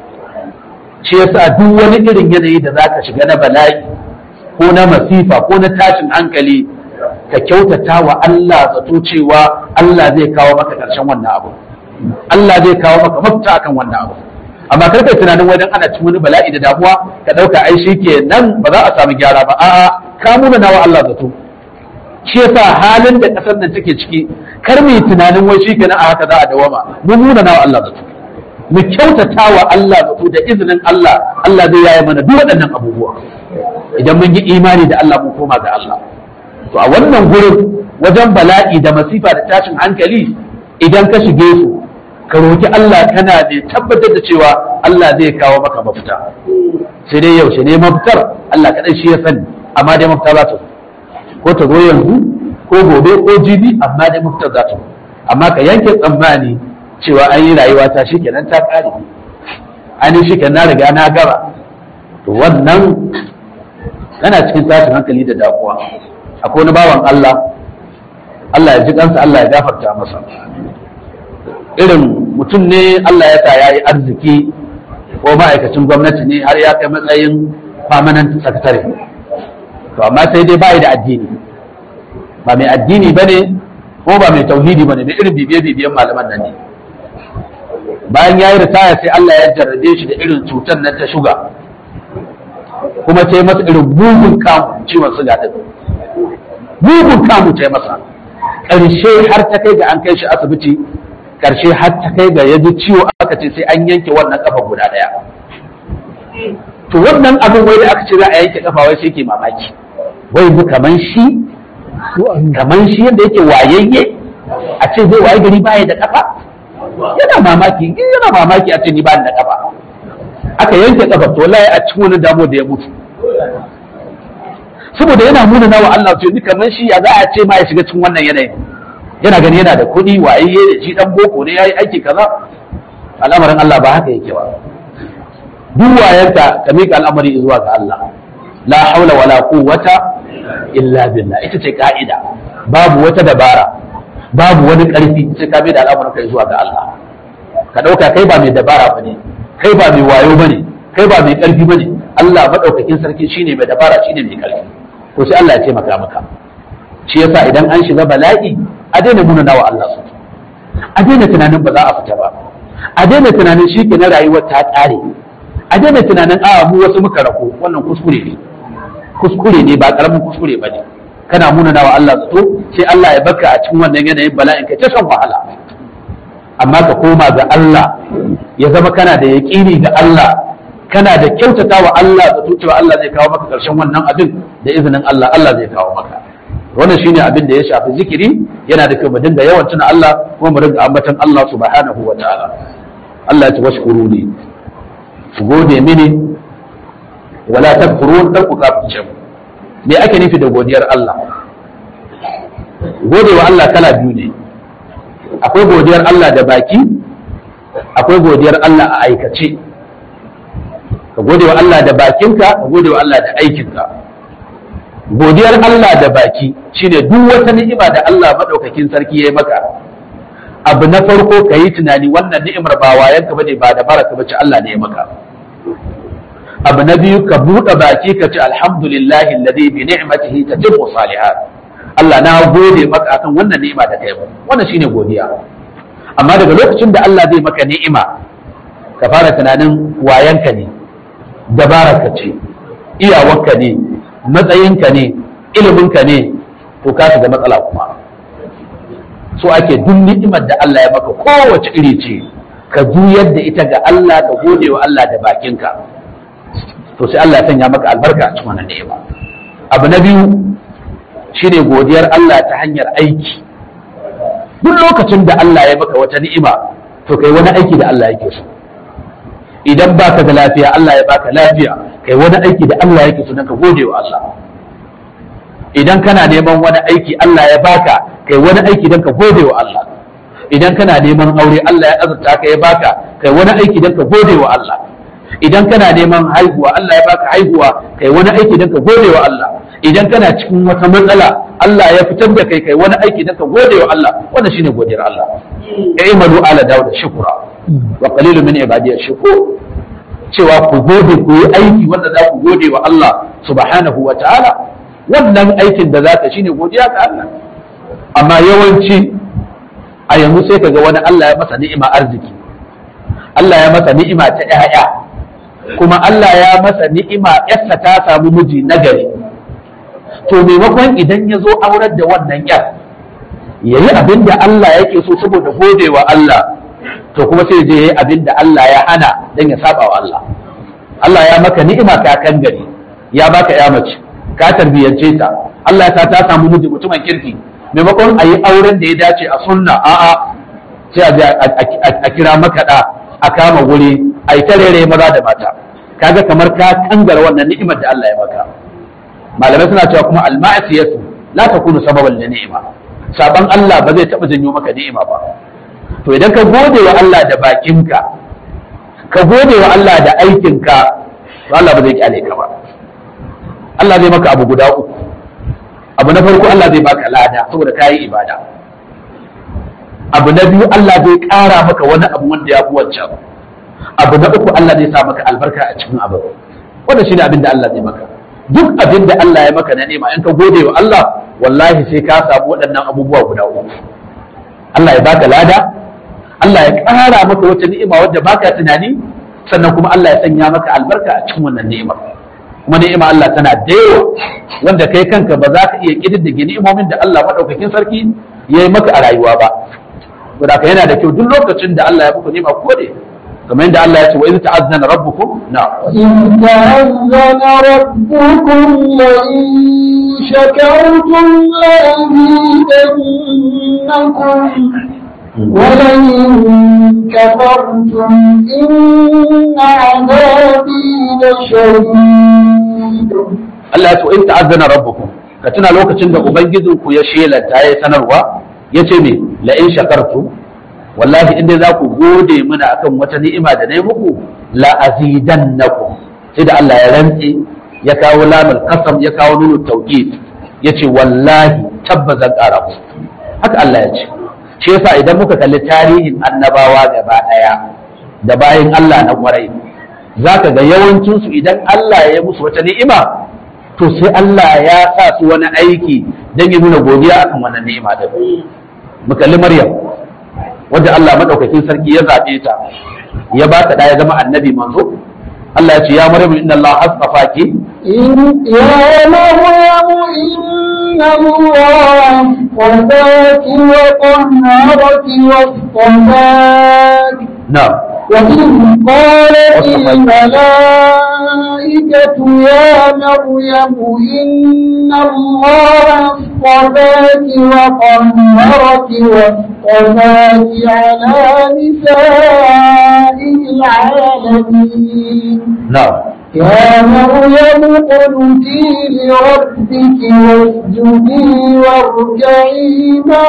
S1: shi yasa duk wani irin yanayi da zaka shiga na bala'i ko na masifa ko na tashin hankali ka kyautata wa Allah zato cewa Allah zai kawo maka ƙarshen wannan abu Allah zai kawo maka mafita akan wannan abu amma kar kai tunanin wajen ana cikin wani bala'i da damuwa ka ɗauka ai shi ke nan ba za a samu gyara ba a'a ka muna nawa Allah zato shi yasa halin da ƙasar nan take ciki kar mu yi tunanin wai shi kenan a haka za a dawama mu muna nawa Allah zato mu kyautata wa Allah zato da izinin Allah Allah zai yaye mana duk waɗannan abubuwa idan mun yi imani da Allah mun koma ga Allah to a wannan gurin wajen bala'i da masifa da tashin hankali idan ka shige su ka roki Allah kana da tabbatar da cewa Allah zai kawo maka mafita sai dai yaushe ne mafitar Allah kaɗai shi ya sani amma dai mafita za ta ko ta zo yanzu ko gobe ko jibi amma dai mafitar za ta amma ka yanke tsammani cewa an yi rayuwa ta shi kenan ta ƙare an yi shi kenan na riga na gaba to wannan yana cikin tashin hankali da damuwa akwai wani bawan Allah Allah ya ji kansa Allah ya gafarta masa irin mutum ne Allah ya sa ya yi arziki ko ma'aikacin gwamnati ne har ya kai matsayin permanent secretary to amma sai dai bai da addini ba mai addini ba ne ko ba mai tauhidi ba ne mai irin bibiye-bibiyen malaman nan ne bayan ya yi ritaya sai Allah ya jarrabe shi da irin cutar nan ta shuga kuma ta yi masa irin bugun kamu ciwon suga din bugun kamu ta yi masa ƙarshe har ta kai ga an kai shi asibiti ƙarshe har ta kai ga ya ji ciwo aka ce sai an yanke wannan kafa guda ɗaya to wannan abin wai da aka ce za a yanke kafa wai sai ke mamaki wai mu kaman shi kaman shi yadda yake wayayye a ce zai waye gari baya da kafa yana mamaki yana mamaki a ce ni ba da kafa aka yanke kafa to wallahi a cikin wani damo da ya mutu saboda yana nuna nawa Allah to ni kamar shi ya za a ce ma ya shiga cikin wannan yanayin yana gani yana da kuɗi wayayye da shi dan boko ne yayi aiki kaza al'amarin Allah ba haka yake ba duk wayanta ka mika al'amari zuwa ga Allah la haula wala quwwata illa billah ita ce ka'ida babu wata dabara babu wani karfi sai ka da al'amarin kai zuwa ga Allah ka dauka kai ba mai dabara bane kai ba mai wayo bane kai ba mai karfi bane Allah madaukakin sarki shine mai dabara shine mai karfi to sai Allah ya taimaka maka shi yasa idan an shiga bala'i a daina nuna nawa Allah su a daina tunanin ba za a fita ba a daina tunanin shi ke na rayuwar ta ƙare a daina tunanin a mu wasu muka rako wannan kuskure ne kuskure ne ba karamin kuskure ba ne kana muna nawa Allah zato sai Allah ya baka a cikin wannan yanayin bala'in kai ta shan wahala amma ka koma ga Allah ya zama kana da yaƙini ga Allah kana da kyautata wa Allah zato cewa Allah zai kawo maka ƙarshen wannan abin da izinin Allah Allah zai kawo maka wannan shine abin da ya shafi zikiri yana da kyau mu dinga yawan tuna Allah kuma mu dinga ambatan Allah subhanahu wa ta'ala Allah ya ce washkuru ne ku gode mini wala takfurun dan ku kafirce mu me ake nufi da godiyar Allah gode wa Allah kala biyu ne akwai godiyar Allah da baki akwai godiyar Allah a aikace ka gode wa Allah da bakinka ka gode wa Allah da aikinka godiyar Allah da baki shine duk wata ni'ima da Allah madaukakin sarki ya yi maka abu na farko ka yi tunani wannan ni'imar ba wayanka bane ba da baraka bace Allah ne ya maka abu na biyu ka buɗe baki ka ce alhamdulillahi alladhi bi ni'matihi tatimmu salihat Allah na gode maka akan wannan ni'ima da kai wannan shine godiya amma daga lokacin da Allah zai maka ni'ima ka fara tunanin wayanka ne dabararka ce iyawarka ne matsayinka ne iliminka ne to ka shiga matsala kuma so ake duk ni'imar da Allah ya maka kowace iri ce ka juyar da ita ga Allah ka gode wa Allah da bakinka to sai Allah ya sanya maka albarka a cikin wannan ni'ima abu na biyu shine godiyar Allah ta hanyar aiki duk lokacin da Allah ya maka wata ni'ima to kai wani aiki da Allah yake so idan baka da lafiya Allah ya baka lafiya kai wani aiki da Allah yake so dan ka gode wa Allah idan kana neman wani aiki Allah ya baka kai wani aiki dan ka gode wa Allah idan kana neman aure Allah ya azurta ka ya baka kai wani aiki dan ka gode wa Allah idan kana neman haihuwa Allah ya baka haihuwa kai wani aiki dan ka gode wa Allah idan kana cikin wata matsala Allah ya fitar da kai kai wani aiki dan ka gode wa Allah wannan shine godiyar Allah i'malu ala dawud shukra wa qalilun min ibadiy shukur cewa ku gode ku yi aiki wanda za ku gode wa Allah subhanahu wa ta'ala wannan aikin da zaka shine godiya ga Allah amma yawanci a yanzu sai kaga wani Allah ya masa ni'ima arziki Allah ya masa ni'ima ta ƴaƴa kuma Allah ya masa ni'ima ƴarsa ta samu miji nagari to maimakon idan ya zo aurar da wannan ƴar yayi abin da Allah yake so saboda godewa Allah to kuma sai je yayi abin da Allah ya hana dan ya saba wa Allah Allah ya maka ni'ima ka kan gari ya baka ya mace ka tarbiyance ta Allah ya sa ta samu miji mutumin kirki maimakon a yi auren da ya dace a sunna a'a sai a je a kira makaɗa a kama wuri a yi tarere maza da mata kaga kamar ka kangara wannan ni'imar da Allah ya maka malamai suna cewa kuma al-ma'siyatu la takunu sababan li ni'ima saban Allah ba zai taba janyo maka ni'ima ba to idan ka gode wa Allah da bakinka ka gode wa Allah da aikinka to Allah ba zai kyale ka ba Allah zai maka abu guda uku abu na farko Allah zai baka lada saboda ka yi ibada abu na biyu Allah zai ƙara maka wani abu wanda ya fi wancan abu na uku Allah zai sa maka albarka a cikin abu wanda shine abin da Allah zai maka duk abin da Allah ya maka na nema in ka gode wa Allah wallahi sai ka samu waɗannan abubuwa guda uku Allah ya baka lada Allah ya ƙara maka wata ni'ima wadda baka tunani sannan kuma Allah ya sanya maka albarka a cikin wannan ni'imar kuma ni'ima Allah tana da yawa wanda kai kanka ba za ka iya kididdige ni'imomin da Allah madaukakin sarki ya yi maka a rayuwa ba saboda ka yana da kyau duk lokacin da Allah ya muku ni'ima ko ne kamar yadda Allah ya ce wa idh ta'azzana rabbukum na
S2: إذ تأذن ربكم لئن شكرتم لأزيدنكم ولئن كفرتم إن عذابي لشديد
S1: Allah ya ce wa idh ta'azzana rabbukum ka tuna lokacin da ubangijinku ya shelanta ya sanarwa yace me la in shakartum wallahi in dai za ku gode mana akan wata ni'ima da na yi muku la azidannakum sai da Allah ya rantse ya kawo lamul qasam ya kawo nunu tawkid yace wallahi tabbas zan ƙara muku haka Allah ya ce shi yasa idan muka kalli tarihin annabawa gaba daya da bayin Allah na kwarai zaka ga yawancin su idan Allah ya musu wata ni'ima to sai Allah ya sa su wani aiki don ya nuna godiya akan wannan ni'ima din mu kalli Maryam wadda Allah madaukakin sarki ya zaɓe ta ya ba ta da ya zama annabi manzo Allah ya ce ya Maryam inna Allah astafaki
S2: إن يا مريم إن الله اصطفاك وطهرك واصطفاك
S1: na'am
S2: وإذ قالت الملائكة يا مريم إن الله اصطفاك وطهرك واصطفاك على نساء العالمين
S1: na'am
S2: يا مريم اقنتي لربك واسجدي واركعي مع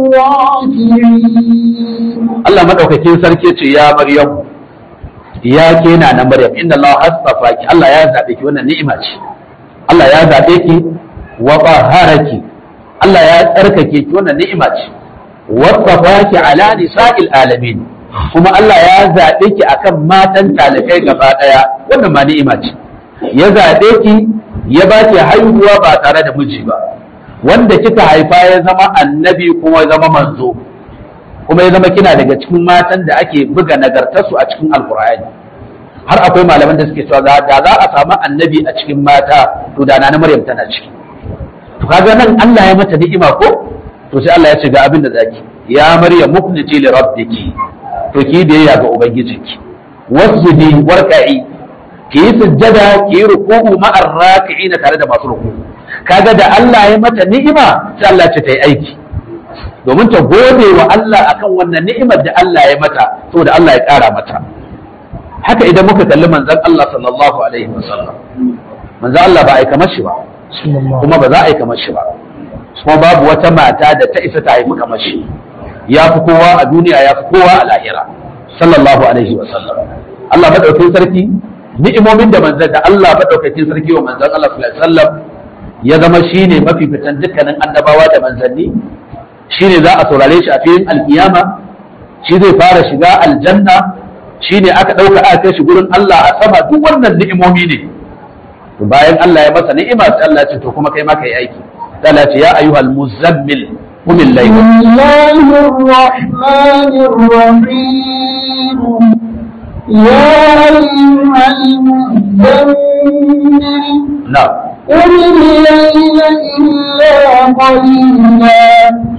S2: الراكعين
S1: Allah madaukakin sarki ce ya Maryam ya ke na na Maryam inna Allah astafaki Allah ya zabe ki wannan ni'ima ce Allah ya zabe ki wa taharaki Allah ya tsarkake ki wannan ni'ima ce wa tafaki ala nisa'il alamin kuma Allah ya zabe ki akan matan talikai gaba daya wannan ma ni'ima ce ya zabe ki ya ba ki haihuwa ba tare da miji ba wanda kika haifa ya zama annabi kuma ya zama manzo kuma ya zama kina daga cikin matan da ake buga nagartarsu a cikin alkur'ani har akwai malaman da suke cewa da da za a samu annabi a cikin mata to da na maryam tana ciki to kaga nan Allah ya mata ni'ima ko to sai Allah ya ce ga abin da zaki ya maryam mukniti li rabbiki to ki biyayya ga ubangijinki wasjudi warka'i ki yi sujjada ki yi ruku'u ma'ar raki'in tare da masu ruku'u kaga da Allah ya mata ni'ima sai Allah ya ce ta yi aiki domin ta gode wa Allah akan wannan ni'imar da Allah ya mata saboda Allah ya ƙara mata haka idan muka kalli manzon Allah sallallahu alaihi wasallam manzon Allah ba a yi kamar shi ba kuma ba za a yi kamar shi ba kuma babu wata mata da ta isa ta haifi kamar shi ya fi kowa a duniya ya fi kowa a lahira sallallahu alaihi wasallam Allah madaukakin sarki ni'imomin da manzon da Allah madaukakin sarki wa manzon Allah sallallahu alaihi wasallam ya zama shine mafificin dukkanin annabawa da manzanni shine za a saurare shi a filin alkiyama shi zai fara shiga aljanna shine aka ɗauka aka kai shi gurin Allah a sama duk wannan ni'imomi ne to bayan Allah ya masa ni'ima sai Allah ya ce to kuma kai ma kai aiki sai Allah ya ce ya ayyuhal muzammil qum al-layl
S2: بسم الله الرحمن الرحيم يا أيها المزمل
S1: na'am
S2: قم الليل إلا قليلا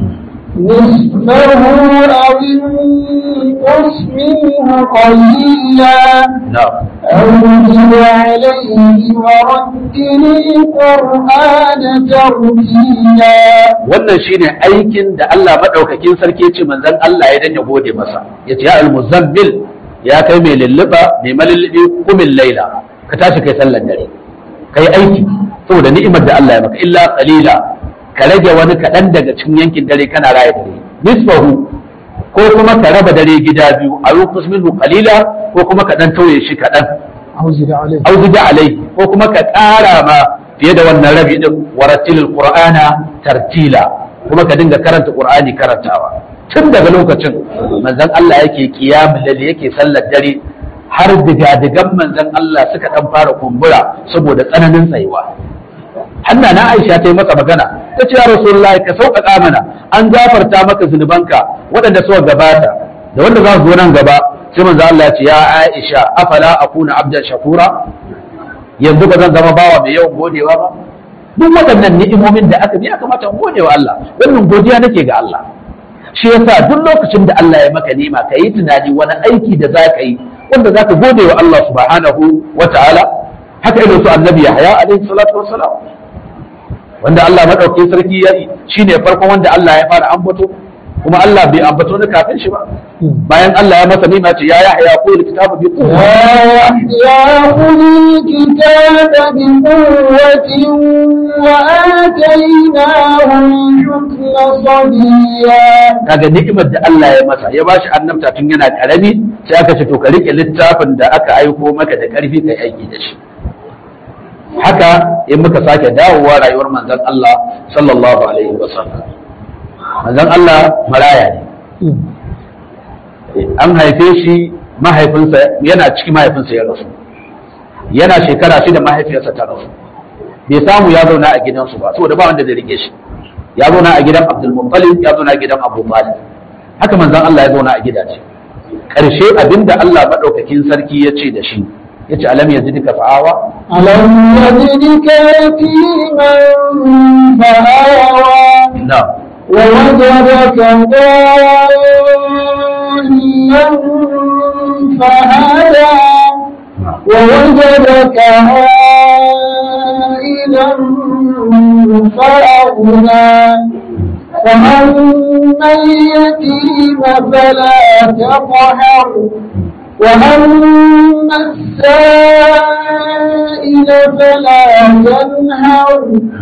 S2: نصفه أو انقص منه قليلا
S1: na'am
S2: أو زد عليه ورتل القرآن ترتيلا
S1: wannan shine aikin da Allah madaukakin sarki ya ce manzon Allah ya danya gode masa yace ya al-muzammil ya kai mai lulluba mai malullubi kumin laila ka tashi kai sallar dare kai aiki saboda ni'imar da Allah ya maka illa qalila ka rage wani kaɗan daga cikin yankin dare kana raya dare nisfahu ko kuma ka raba dare gida biyu a yuqus minhu qalila ko kuma ka dan tauye shi kaɗan
S2: أو زد عليه
S1: au zida alai ko kuma ka ƙara ma fiye da wannan rabi din warattilil qur'ana tartila kuma ka dinga karanta qur'ani karantawa tun daga lokacin manzon Allah yake kiyamul lail yake sallar dare har digadigan manzon Allah suka dan fara kumbura saboda tsananin tsayuwa hanna na Aisha ta yi masa magana ta ce ya Rasulullahi ka sauƙaƙa mana an gafarta maka zunubanka waɗanda suka gabata da wanda za su zo nan gaba sai manzo Allah ya ce ya Aisha afala akuna abdan shakura yanzu ba zan zama bawa mai yawan godewa ba duk waɗannan ni'imomin da aka ya kamata in gode wa Allah wannan godiya nake ga Allah shi yasa duk lokacin da Allah ya maka nima ka yi tunani wani aiki da za ka yi wanda za ka gode wa Allah subhanahu wa ta'ala haka irin su annabi Yahya alaihi salatu wassalam wanda Allah madaukakin sarki ya yi shine farkon wanda Allah ya fara ambato kuma Allah bai ambato ni kafin shi ba bayan Allah ya masa nima ce ya Yahya ko kitabu bi quwwa
S2: يا خذ الكتاب بقوة وآتيناه الحكم صبيا
S1: kaga ni'imar da Allah ya masa ya bashi annabta tun yana karami sai aka ce to ka rike littafin da aka aiko maka da karfi kai aiki da shi haka in muka sake dawowa rayuwar manzon Allah sallallahu alaihi wasallam manzon Allah maraya ne an haife shi mahaifinsa yana cikin mahaifinsa ya rasu yana shekara shida mahaifiyarsa ta rasu bai samu ya zauna a gidansu ba saboda ba wanda zai rike shi ya zauna a gidan Abdul Muttalib ya zauna a gidan Abu Talib haka manzon Allah ya zauna a gidaje karshe abinda Allah madaukakin sarki ya ce da shi yace alam yazidka fa'awa
S2: ألم يجدك يتيما فآوى
S1: na
S2: ووجدك ضالا فهدى ووجدك عائلا فأغنى فأما اليتيم فلا تقهر وأما السائل فلا تنهر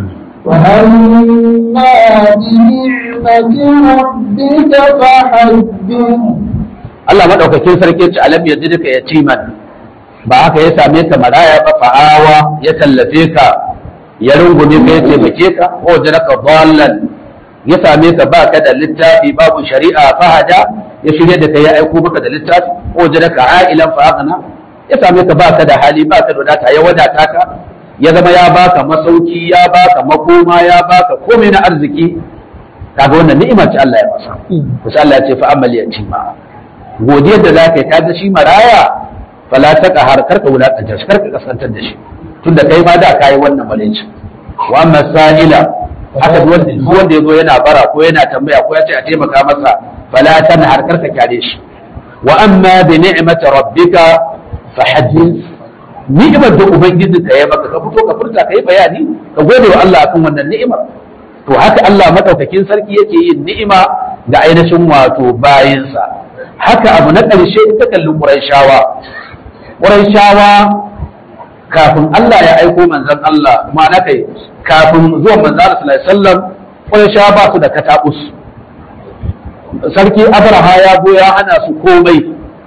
S2: وأما بنعمة ربك فحدث
S1: Allah madaukakin sarki ya ce alam yazidka yatiman ba haka ya same ka maraya ba fa'awa ya tallafe ka ya rungume ka ya taimake ka ko wajadaka dhallan ya same ka ba ka da littafi babu shari'a fahada ya shirya da kai ya aiko maka da littafi ko wajadaka ailan fa aghna ya same ka ba ka da hali ba ka da wadata ya wadata ka ya zama ya baka masauki ya baka makoma ya baka komai na arziki kaga wannan ni'ima ce Allah ya masa kusa Allah ya ce fa amal yatima godiyar da zaka yi kaga shi maraya fala ta har karka wulakanta shi karka kasantar da shi tunda kai ma da kai wannan malinci wa amma sa'ila haka duk wanda duk wanda yazo yana bara ko yana tambaya ko ya ce a taimaka masa fala tanhar karka kyale shi wa amma bi ni'mati rabbika fahaddith ni'imar da ubangiji ka yi maka ka fito ka furta ka yi bayani ka gode wa Allah akan wannan ni'imar to haka Allah madaukakin sarki yake yin ni'ima ga ainihin wato bayinsa haka abu na ƙarshe ita kalli Qurayshawa Qurayshawa kafin Allah ya aiko manzon Allah ma'ana kai kafin zuwan manzon Allah sallallahu alaihi wasallam Qurayshawa ba su da katabus sarki Abraha ya zo ya hana su komai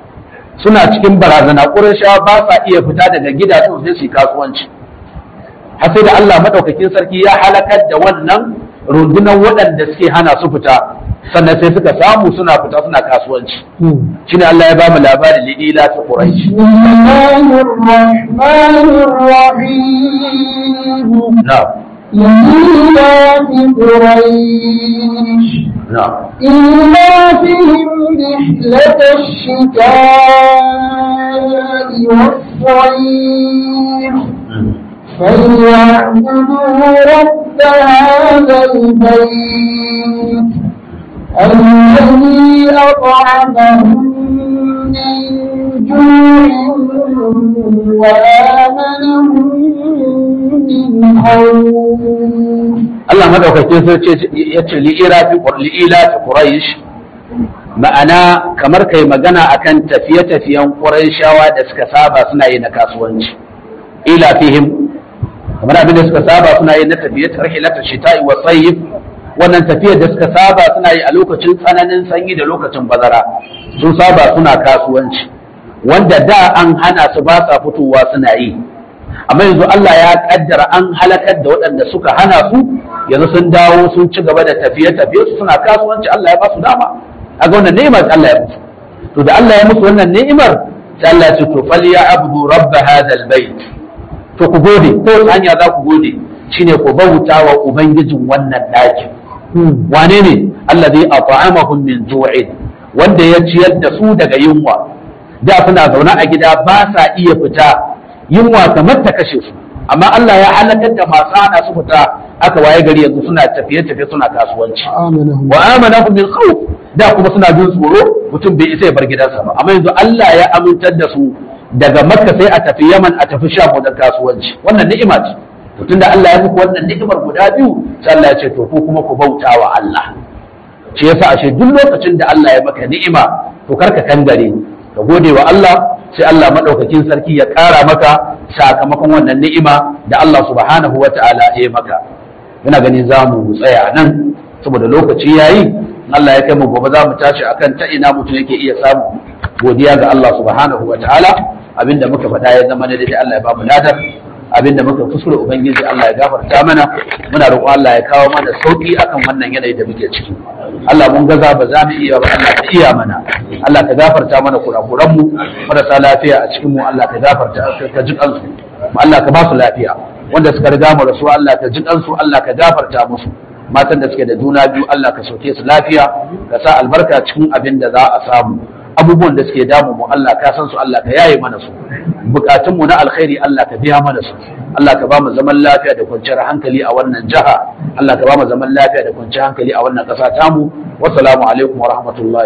S1: suna cikin barazana Qurayshawa ba sa iya fita daga gidajen sai su yi kasuwanci har sai da Allah madaukakin sarki ya halakar da wannan rundunar waɗanda suke hana su fita sannan sai suka samu suna fita suna kasuwanci shine Allah ya ba mu labarin lidila ta Quraysh
S2: بسم الله الرحمن الرحيم
S1: na'am
S2: لإيلاف قريش
S1: na'am
S2: إيلافهم رحلة الشتاء والصيف فليعبدوا رب هذا البيت الذي أطعمهم من جوع وآمنهم من خوف
S1: Allah madaukakin sarki ya ce li'ila fi Quraysh ma'ana kamar kai magana akan tafiye-tafiyen Qurayshawa da suka saba suna yi na kasuwanci ila fihim kamar abin da suka saba suna yi na tafiye rahilatul shita'i wa sayf wannan tafiyar da suka saba suna yi a lokacin tsananin sanyi da lokacin bazara sun saba suna kasuwanci wanda da an hana su ba sa fitowa suna yi amma yanzu Allah ya kaddara an halakar da waɗanda suka hana su yanzu sun dawo sun ci gaba da tafiye-tafiye su suna kasuwanci Allah ya ba su dama a ga wannan ni'imar da Allah ya musu to da Allah ya musu wannan ni'imar sai Allah ya ce to fal ya abdu rabb hadha albayt to ku gode ko wace hanya za ku gode shine ku bauta wa ubangijin wannan ɗakin wane ne allazi at'amahum min ju'in wanda ya ciyar da su daga yunwa da suna zaune a gida ba sa iya fita yunwa kamar ta kashe su amma Allah ya halakar da masu hana su fita aka waye gari yanzu suna tafiye-tafiye suna kasuwanci
S2: آمنهم
S1: wa amanahum min khawf da kuma suna jin tsoro mutum bai isa ya bar gidansa ba amma yanzu Allah ya amintar da su daga Makka sai a tafi Yaman a tafi Sham wajen kasuwanci wannan ni'ima ce to tunda Allah ya muku wannan ni'imar guda biyu sai Allah ya ce to ku kuma ku bauta wa Allah shi yasa ashe duk lokacin da Allah ya maka ni'ima to karka kangare ka gode wa Allah sai Allah madaukakin sarki ya ƙara maka sakamakon wannan ni'ima da Allah subhanahu wata'ala ya yi maka ina ganin za mu tsaya a nan saboda lokaci yayi in Allah ya kai mu gobe za mu tashi akan ta ina mutum yake iya samu godiya ga Allah subhanahu wata'ala abinda muka faɗa ya zama daidai Allah ya ba mu ladar abinda muka kuskure ubangiji Allah ya gafarta mana muna roƙon Allah ya kawo mana sauki akan wannan yanayi da muke ciki Allah mun gaza ba za mu iya ba Allah ka iya mana Allah ka gafarta mana kurakuran mu marasa lafiya a cikin mu Allah ka gafarta ka ji kansu Allah ka ba su lafiya wanda suka riga mu rasu Allah ka ji kansu Allah ka gafarta musu matan da suke da juna biyu Allah ka sauke su lafiya ka sa albarka cikin abin da za a samu abubuwan da suke damu mu Allah ka san su Allah ka yaye mana su bukatun mu na alkhairi Allah ka biya mana su Allah ka ba mu zaman lafiya da kwanciyar hankali a wannan jiha Allah ka ba mu zaman lafiya da kwanciyar hankali a wannan ƙasa tamu wassalamu alaikum wa rahmatullahi